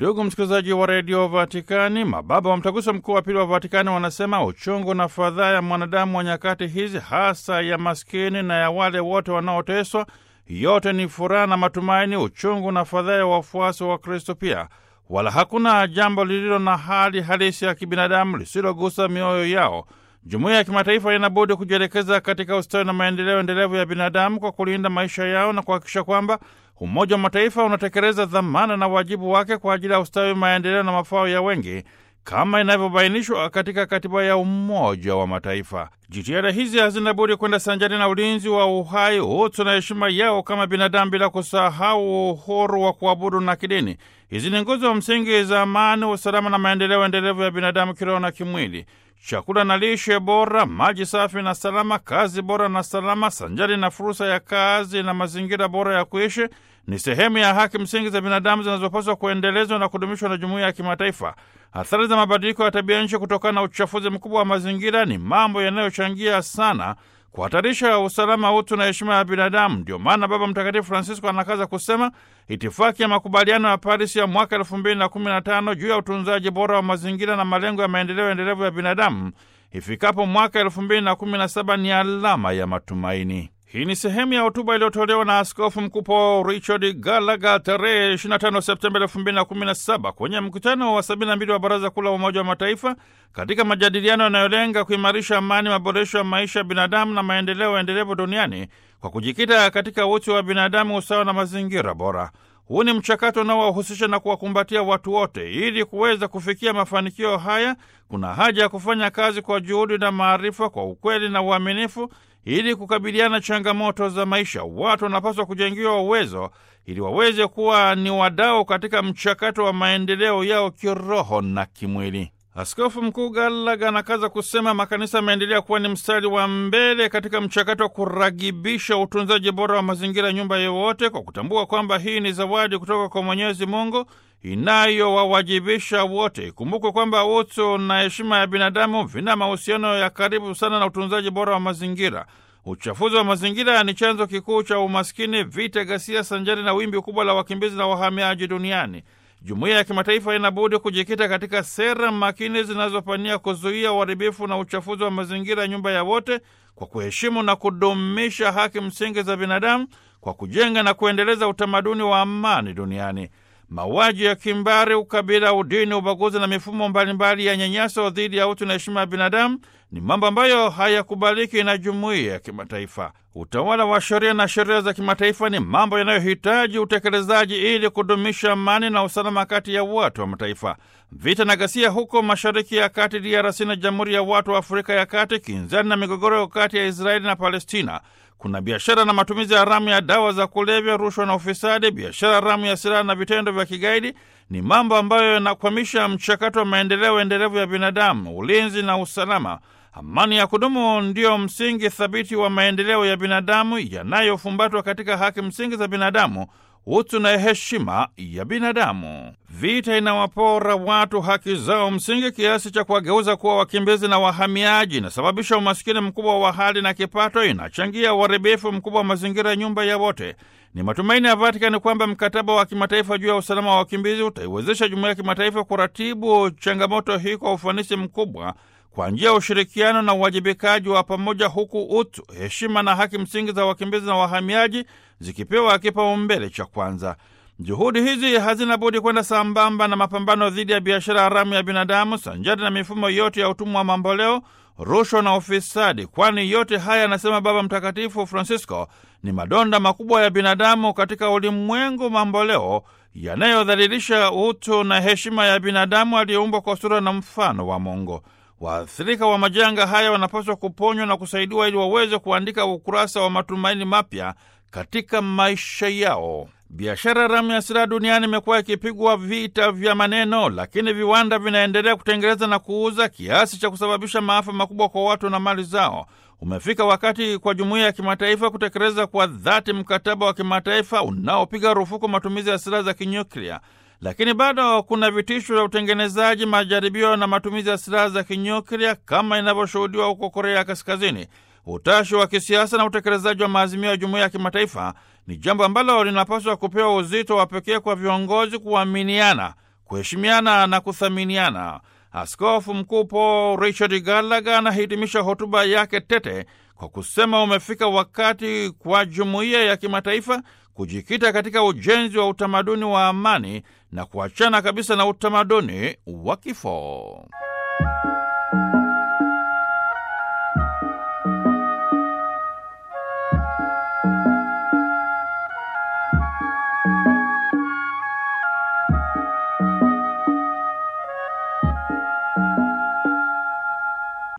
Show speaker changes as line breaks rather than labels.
Ndugu msikilizaji wa redio Vatikani, mababa wa mtaguso mkuu wa pili wa Vatikani wanasema uchungu na fadhaa ya mwanadamu wa nyakati hizi, hasa ya maskini na ya wale wote wanaoteswa, yote ni furaha na matumaini, uchungu na fadhaa ya wafuasi wa Kristo pia. Wala hakuna jambo lililo na hali halisi ya kibinadamu lisilogusa mioyo yao. Jumuiya ya kimataifa inabudi kujielekeza katika ustawi na maendeleo endelevu ya binadamu kwa kulinda maisha yao na kuhakikisha kwamba Umoja wa Mataifa unatekeleza dhamana na wajibu wake kwa ajili ya ustawi, maendeleo na mafao ya wengi kama inavyobainishwa katika katiba ya Umoja wa Mataifa. Jitihada hizi hazina budi kwenda sanjari na ulinzi wa uhai, utu na heshima yao kama binadamu, bila kusahau uhuru wa kuabudu na kidini. Hizi ni nguzo msingi za amani, usalama na maendeleo endelevu ya binadamu kiroho na kimwili. Chakula na lishe bora, maji safi na salama, kazi bora na salama, sanjari na fursa ya kazi na mazingira bora ya kuishi ni sehemu ya haki msingi za binadamu zinazopaswa kuendelezwa na kudumishwa na jumuiya ya kimataifa. Athari za mabadiliko ya tabia nchi kutokana na uchafuzi mkubwa wa mazingira ni mambo yanayochangia sana kuhatarisha usalama, utu na heshima ya binadamu. Ndio maana Baba Mtakatifu Francisco anakaza kusema itifaki ya makubaliano ya Paris ya mwaka elfu mbili na kumi na tano juu ya utunzaji bora wa mazingira na malengo ya maendeleo endelevu ya binadamu ifikapo mwaka elfu mbili na kumi na saba ni alama ya matumaini. Hii ni sehemu ya hotuba iliyotolewa na Askofu Mkuu Paul Richard Gallagher tarehe 25 Septemba 2017 kwenye mkutano wa 72 wa Baraza Kuu la Umoja wa Mataifa katika majadiliano yanayolenga kuimarisha amani, maboresho ya maisha ya binadamu na maendeleo endelevu duniani kwa kujikita katika utu wa binadamu, usawa na mazingira bora. Huu ni mchakato unaowahusisha na kuwakumbatia watu wote. Ili kuweza kufikia mafanikio haya, kuna haja ya kufanya kazi kwa juhudi na maarifa, kwa ukweli na uaminifu ili kukabiliana changamoto za maisha. Watu wanapaswa kujengiwa uwezo ili waweze kuwa ni wadau katika mchakato wa maendeleo yao kiroho na kimwili. Askofu Mkuu Gallagher anakaza kusema makanisa yameendelea kuwa ni mstari wa mbele katika mchakato wa kuragibisha utunzaji bora wa mazingira, nyumba yowote, kwa kutambua kwamba hii ni zawadi kutoka kwa Mwenyezi Mungu inayowawajibisha wote. Ikumbukwe kwamba utu na heshima ya binadamu vina mahusiano ya karibu sana na utunzaji bora wa mazingira. Uchafuzi wa mazingira ni chanzo kikuu cha umaskini, vita, ghasia sanjari na wimbi kubwa la wakimbizi na wahamiaji duniani. Jumuiya ya kimataifa inabudi kujikita katika sera makini zinazopania kuzuia uharibifu na uchafuzi wa mazingira, nyumba ya wote, kwa kuheshimu na kudumisha haki msingi za binadamu, kwa kujenga na kuendeleza utamaduni wa amani duniani. Mauaji ya kimbari, ukabila, udini, ubaguzi na mifumo mbalimbali ya nyanyaso dhidi ya utu na heshima ya binadamu ni mambo ambayo hayakubaliki na jumuiya ya kimataifa. Utawala wa sheria na sheria za kimataifa ni mambo yanayohitaji utekelezaji ili kudumisha amani na usalama kati ya watu wa mataifa. Vita na ghasia huko Mashariki ya Kati, DRC na Jamhuri ya Watu wa Afrika ya Kati, kinzani na migogoro kati ya Israeli na Palestina. Kuna biashara na matumizi haramu ya dawa za kulevya, rushwa na ufisadi, biashara haramu ya silaha na vitendo vya kigaidi ni mambo ambayo yanakwamisha mchakato wa maendeleo endelevu ya binadamu, ulinzi na usalama. Amani ya kudumu ndiyo msingi thabiti wa maendeleo ya binadamu yanayofumbatwa katika haki msingi za binadamu, utu na heshima ya binadamu. Vita inawapora watu haki zao msingi kiasi cha kuwageuza kuwa wakimbizi na wahamiaji, inasababisha umasikini mkubwa wa hali na kipato, inachangia uharibifu mkubwa wa mazingira ya nyumba ya wote. Ni matumaini ya Vatikani kwamba mkataba wa kimataifa juu ya usalama wa wakimbizi utaiwezesha jumuiya ya kimataifa kuratibu changamoto hii kwa ufanisi mkubwa kwa njia ya ushirikiano na uwajibikaji wa pamoja, huku utu, heshima na haki msingi za wakimbizi na wahamiaji zikipewa kipaumbele cha kwanza. Juhudi hizi hazina budi kwenda sambamba na mapambano dhidi ya biashara haramu ya binadamu sanjari na mifumo yote ya utumwa wa mamboleo, rushwa na ufisadi, kwani yote haya, anasema Baba Mtakatifu Francisco, ni madonda makubwa ya binadamu katika ulimwengu mamboleo yanayodhalilisha utu na heshima ya binadamu aliyeumbwa kwa sura na mfano wa Mungu. Waathirika wa majanga haya wanapaswa kuponywa na kusaidiwa ili waweze kuandika ukurasa wa matumaini mapya katika maisha yao. Biashara haramu ya silaha duniani imekuwa ikipigwa vita vya maneno, lakini viwanda vinaendelea kutengeneza na kuuza kiasi cha kusababisha maafa makubwa kwa watu na mali zao. Umefika wakati kwa jumuiya ya kimataifa kutekeleza kwa dhati mkataba wa kimataifa unaopiga rufuku matumizi ya silaha za kinyuklia. Lakini bado kuna vitisho vya utengenezaji, majaribio na matumizi ya silaha za kinyuklia kama inavyoshuhudiwa huko Korea Kaskazini. Utashi wa kisiasa na utekelezaji wa maazimio ya jumuiya ya kimataifa ni jambo ambalo linapaswa kupewa uzito wa pekee kwa viongozi kuaminiana, kuheshimiana na kuthaminiana. Askofu Mkuu Paul Richard Gallagher anahitimisha hotuba yake tete kwa kusema umefika wakati kwa jumuiya ya kimataifa kujikita katika ujenzi wa utamaduni wa amani na kuachana kabisa na utamaduni wa kifo.